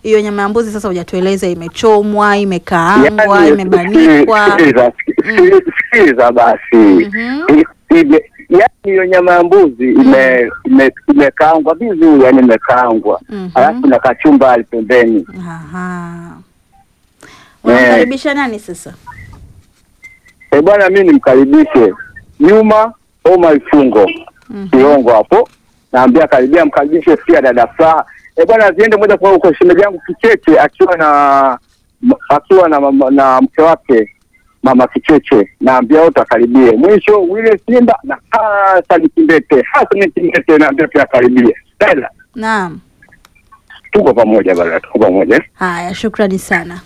hiyo nyama ya mbuzi sasa hujatueleza imechomwa, imekaangwa, Yaani, imebanikwa. sikiliza, sikiliza, sikiliza basi Mhm. I- ime- yaani hiyo nyama ya mbuzi ime- ime- imekaangwa vizuri, yani imekaangwa Mhm. alafu na kachumbari pembeni. Aha. Unamkaribisha nani sasa? Eh bwana, mi nimkaribishe Juma Omar Fungo Mhm. Kiongo hapo, naambia karibia, mkaribishe pia dada Furaha. Eh bwana, ziende moja kwa moja kwa shemeji yangu Kicheche akiwa na m- akiwa na, mama- na mke wake mama Kicheche, naambia wote akaribie. Mwisho wile Simba na Hasani Kimbete, Hasani Kimbete naambia pia akaribie. Dada, Naam. tuko pamoja bwana, tuko pamoja. Haya, shukrani sana.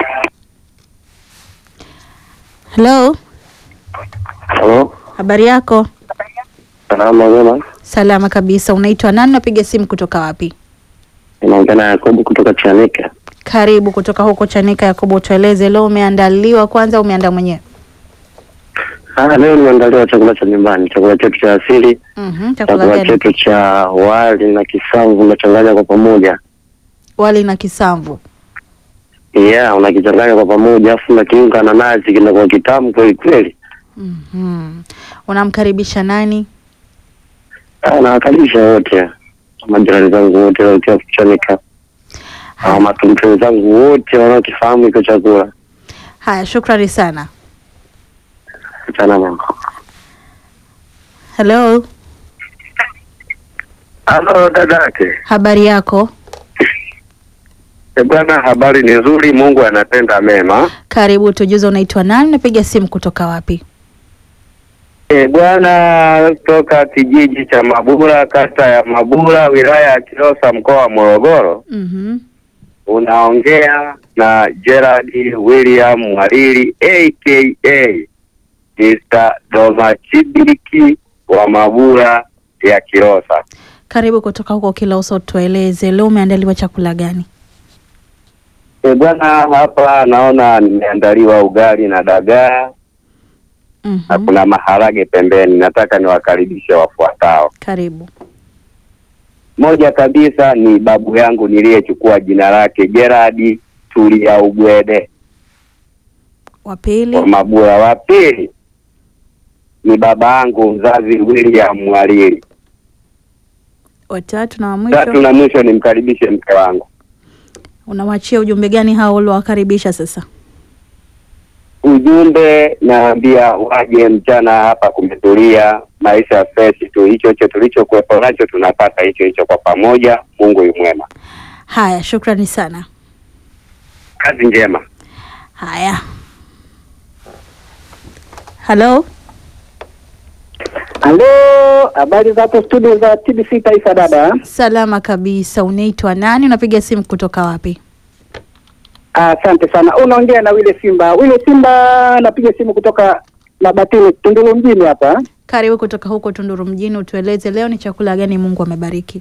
Hello, Halo, habari yako? salama wema, Salama kabisa. Unaitwa nani? Napiga simu kutoka wapi? inaongea na Yakobo kutoka Chanika. Karibu kutoka huko Chanika. Yakobo, tueleze leo umeandaliwa kwanza, umeandaa mwenyewe? Ah, leo nimeandaliwa chakula cha nyumbani, chakula chetu cha asili Mhm, chakula chakula gani? chetu cha wali na kisamvu unachanganya kwa pamoja. Wali na kisamvu. Yeah, unakichanganya kwa pamoja afu unakiunga na nazi kinakuwa kitamu kweli kweli. Mhm. Unamkaribisha nani? Ah, nawakaribisha wote majirani zangu wote wakiwa Chanika, ah, matumtoni zangu wote wanaokifahamu iko chakula. Haya, shukrani sana. Sana mama. Hello, Halo dadake. habari yako? E bwana, habari ni nzuri, Mungu anatenda mema. Karibu, tujuze unaitwa nani? Napiga simu kutoka wapi? E bwana, toka kijiji cha Mabura, kata ya Mabura, wilaya ya Kilosa, mkoa wa Morogoro. Mhm. Unaongea na Gerard William Mwalili aka Mr. Domachibiki wa Mabura ya Kilosa. Karibu kutoka huko Kilausa, tueleze leo umeandaliwa chakula gani? E bwana, hapa naona nimeandaliwa ugali na dagaa na Mhm. kuna maharage pembeni. Nataka niwakaribishe wafuatao. Karibu. Moja kabisa ni babu yangu niliyechukua jina lake Gerard Tulia Ugwede Wa pili. wa Mabura. Wa pili ni baba yangu mzazi William Mwalili. Watatu na wa Tatu mwisho, na mwisho nimkaribishe mke wangu. unawachia ujumbe gani hao uliowakaribisha sasa? Ujumbe naambia waje mchana hapa, kumetulia, maisha fresh tu, hicho hicho tulichokuwepo nacho tunapata hicho hicho kwa pamoja. Mungu yu mwema, Haya, shukrani sana. kazi njema. Haya, halo, Halo, habari za hapo studio za TBC Taifa dada. salama kabisa. Unaitwa nani? Unapiga simu kutoka wapi? Asante sana. Unaongea na Wile Simba. Wile Simba, napiga simu kutoka Mabatini, Tunduru mjini hapa. Karibu kutoka huko Tunduru mjini, utueleze leo ni chakula gani Mungu amebariki?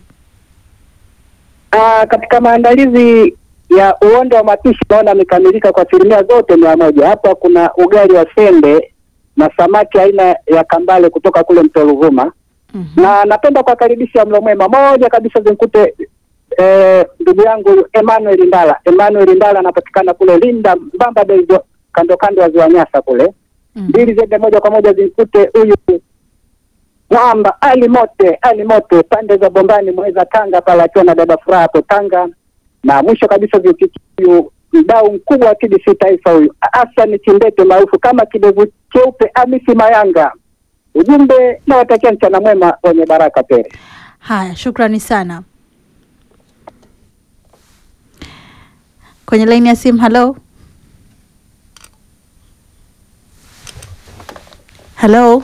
Ah, katika maandalizi ya uondo wa mapishi naona amekamilika kwa asilimia zote mia moja. Hapa kuna ugali wa sende na samaki aina ya kambale kutoka kule mto Ruvuma, Mhm. na napenda kuwakaribisha mlo mwema. Moja kabisa zimkute eh, ndugu yangu Emmanuel Ndala. Emmanuel Ndala anapatikana kule Linda Mbamba Bay, zo- kando kando ya ziwa Nyasa kule. Mhm. Mbili zende moja kwa moja zimkute huyu mwamba Ali Mote, Ali Mote pande za Bombani Mweza Tanga pale akiwa na dada Furaha hapo Tanga, na mwisho kabisa zimfikie huyu mdau mkubwa wa TBC Taifa huyu Hassan Chimbete maarufu kama kidevu cheupe Amisi Mayanga. Ujumbe nawatakia mchana mwema wenye baraka tele. Haya, shukrani sana. Kwenye laini ya simu, halo halo,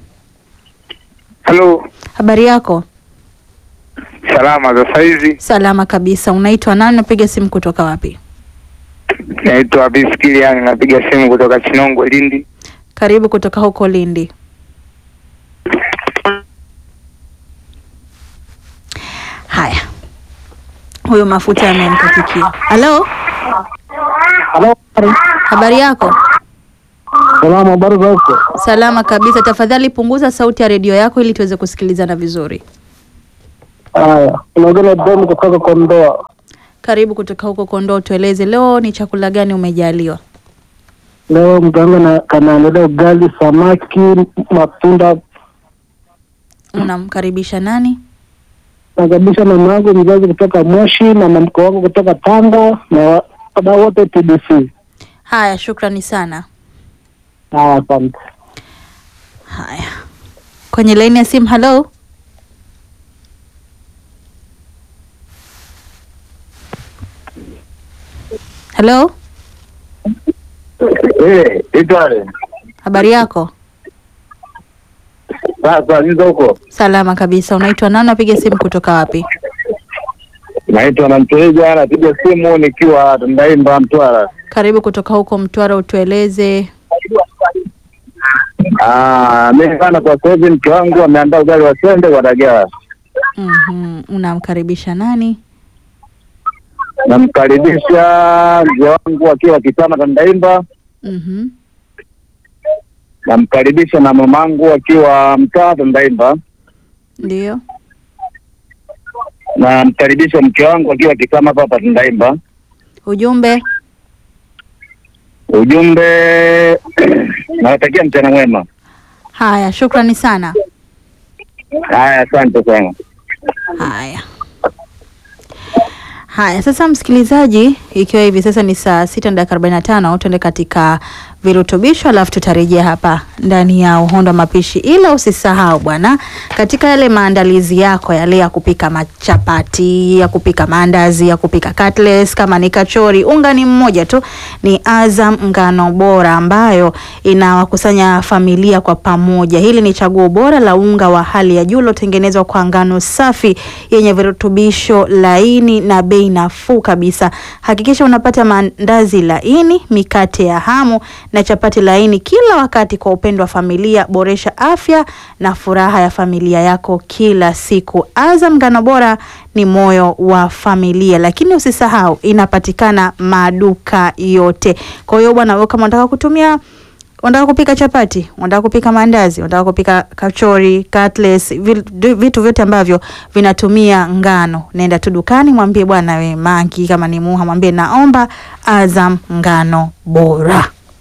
Halo, habari yako? salama za saizi. Salama kabisa. Unaitwa nani? Unapiga simu kutoka wapi? Naitwa Biskiliani, napiga simu kutoka Chinongwe, Lindi. Karibu kutoka huko Lindi. Haya, huyo mafuta yamemkatikia. Halo, Halo, habari yako? salamu, habari za huko? Salama kabisa. Tafadhali punguza sauti ya redio yako ili tuweze kusikilizana vizuri. Haya, unaongea na Dom kutoka Kondoa. Karibu kutoka huko Kondoo, tueleze leo ni chakula gani umejaliwa? Leo mganga na kanaandalia ugali, samaki, matunda. Unamkaribisha nani? Nakaribisha mama yangu mzazi kutoka Moshi na mamko wangu kutoka Tanga na wadau wote TBC. Haya, shukrani sana. Haya, asante. Haya, kwenye laini ya simu. Halo, halo, Eh, itwale. habari yako? Sasa nizo huko. Salama kabisa. Unaitwa nani? Napiga simu kutoka wapi? Naitwa na Mteja, napiga simu nikiwa Tandaimba Mtwara. Karibu kutoka huko Mtwara, utueleze. Ah, mimi bana kwa sasa hivi mke wangu ameandaa ugali wa sende kwa dagaa. Mhm, unamkaribisha nani? Namkaribisha mzee wangu akiwa Kitama Tandaimba. Mhm, Namkaribisha na mamangu akiwa mtaa Tandaimba. ndio. Namkaribisha mke wangu akiwa Kitama hapa hapa Tandaimba. Ujumbe Ujumbe nawatakia mchana mwema. haya, shukrani sana. Haya, asante sana. Haya haya, sasa msikilizaji, ikiwa hivi sasa ni saa sita na dakika arobaini na tano tuende katika virutubisho, alafu tutarejea hapa ndani ya uhondo wa mapishi. Ila usisahau bwana, katika yale maandalizi yako yale ya kupika machapati, ya kupika maandazi, ya kupika cutlets, kama ni kachori, unga ni mmoja tu, ni Azam ngano bora ambayo inawakusanya familia kwa pamoja. Hili ni chaguo bora la unga wa hali ya juu uliotengenezwa kwa ngano safi yenye virutubisho laini na bei nafuu kabisa. Hakikisha unapata maandazi laini, mikate ya hamu na chapati laini kila wakati kwa upendo wa familia. Boresha afya na furaha ya familia yako kila siku. Azam ngano bora ni moyo wa familia, lakini usisahau inapatikana maduka yote. Kwa hiyo bwana, wewe kama unataka kutumia unataka kupika chapati, unataka kupika maandazi, unataka kupika kachori, cutlets, vil- vitu vyote ambavyo vinatumia ngano, nenda tu dukani, mwambie bwana we Mangi, kama ni Muha, mwambie naomba Azam ngano bora.